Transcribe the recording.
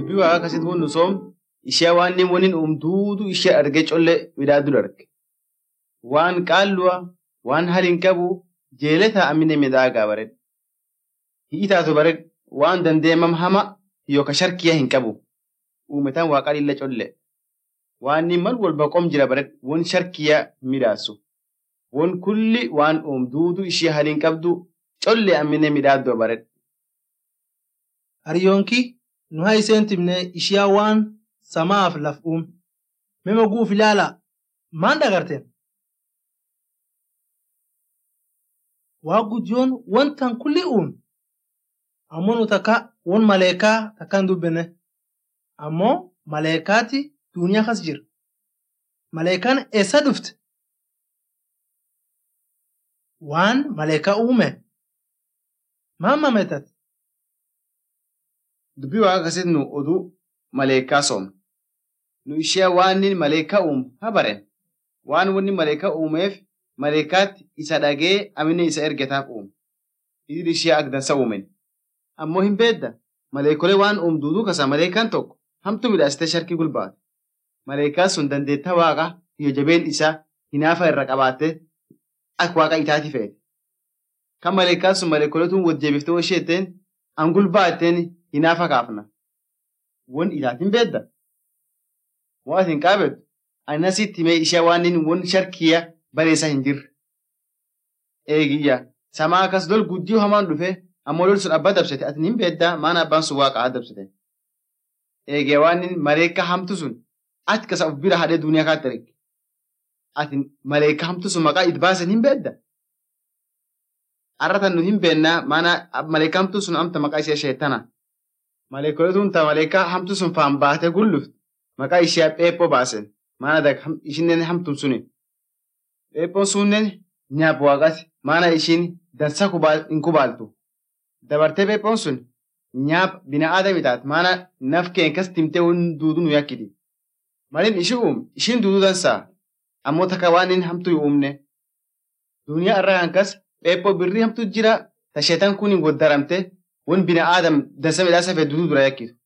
dubbii waaqa akkasitti waan nu soom ishee waan inni waniin uumtuutu ishee argee collee midhaaduu darge. Waan qaalluwa waan hali hin qabu jeelee taa'amine midhaagaa bareed. Hi'i taatu bareed waan dandeemam hama yookaan sharkiyaa hin qabu. Uumetaan waaqa lilla collee. Waan inni mal walba qom jira bareed waan sharkiyaa midhaasu. Waan kulli waan uumtuutu ishee hali hin qabdu collee ammine midhaaduu bareed. Hariyyoonki nu haa iseen timne ishiyaa waan samaaf laf uume. Mema guuf ilaala maan dagarteen? Waa guddiyoon wantan kulli uume. Ammoo nu takka won maleekaa takka hin dubbine. Ammoo maleekaati duuniyaa kas jira. Maleekaan eessa dhufte? Waan maleekaa uume. Maan mameetate? Dubbii waaqa akkasitti nu oduu maleekaa soomna. Nu ishee waan inni maleekaa uumu haa baren. Waan wanni maleekaa uumeef maleekaatti isa dhagee amine isa ergataaf uume. Idil ishee agdansa uumen. Ammoo hin beedda. Maleekolee waan uumduutu kasa maleekaan tokko hamtu midhaasitee sharkii gulbaate. Maleekaan sun dandeettaa waaqa yoo jabeen isaa hinaafa irra qabaattee akka waaqa itaati fe'ete. Kan maleekaan sun maleekoleetuun wajjeebiftee washeetteen an gulbaatteen hinaafa kaafna. Won itaatiin beedda. Waan atin qaabettu anasitti himee ishee waan inni won sharkiya bareesaa hin jirre. Eegiyya samaa akkas lol guddiyoo hamaan dhufe ammoo lol sun abbaa dabsite atin hin beeddaa maana abbaan sun waaqa dabsite. Eegee waan inni maleekaa hamtu sun ati kasa of bira hadhee duuniyaa kaatti erge. Atin maleekaa hamtu sun maqaa it baasen hin beedda. Arratan nu hin beennaa maana maleekaa hamtu sun amta maqaa ishee sheettana. Maleekoletuun ta maleekaa hamtu sun faan baatee gulluft maqaa ishee pheephoo baasen maana dag ishinen hamtun suni. Pheephoon sunnen nyaap waaqati maana ishiin dansa hin kubaaltu. Dabartee pheephoon sun nyaap bina aadami taat maana naf keen kas timtee won duudu nu yakkiti. Malin ishi uum ishiin duuduu dansaa ammoo takka waan inni hamtu hin uumne. Duniyaa irraa kan kas pheephoo birrii hamtu jira ta sheetan kun hin goddaramte won bina aadam dansa midhaasa fee duuduu dura yakkitu.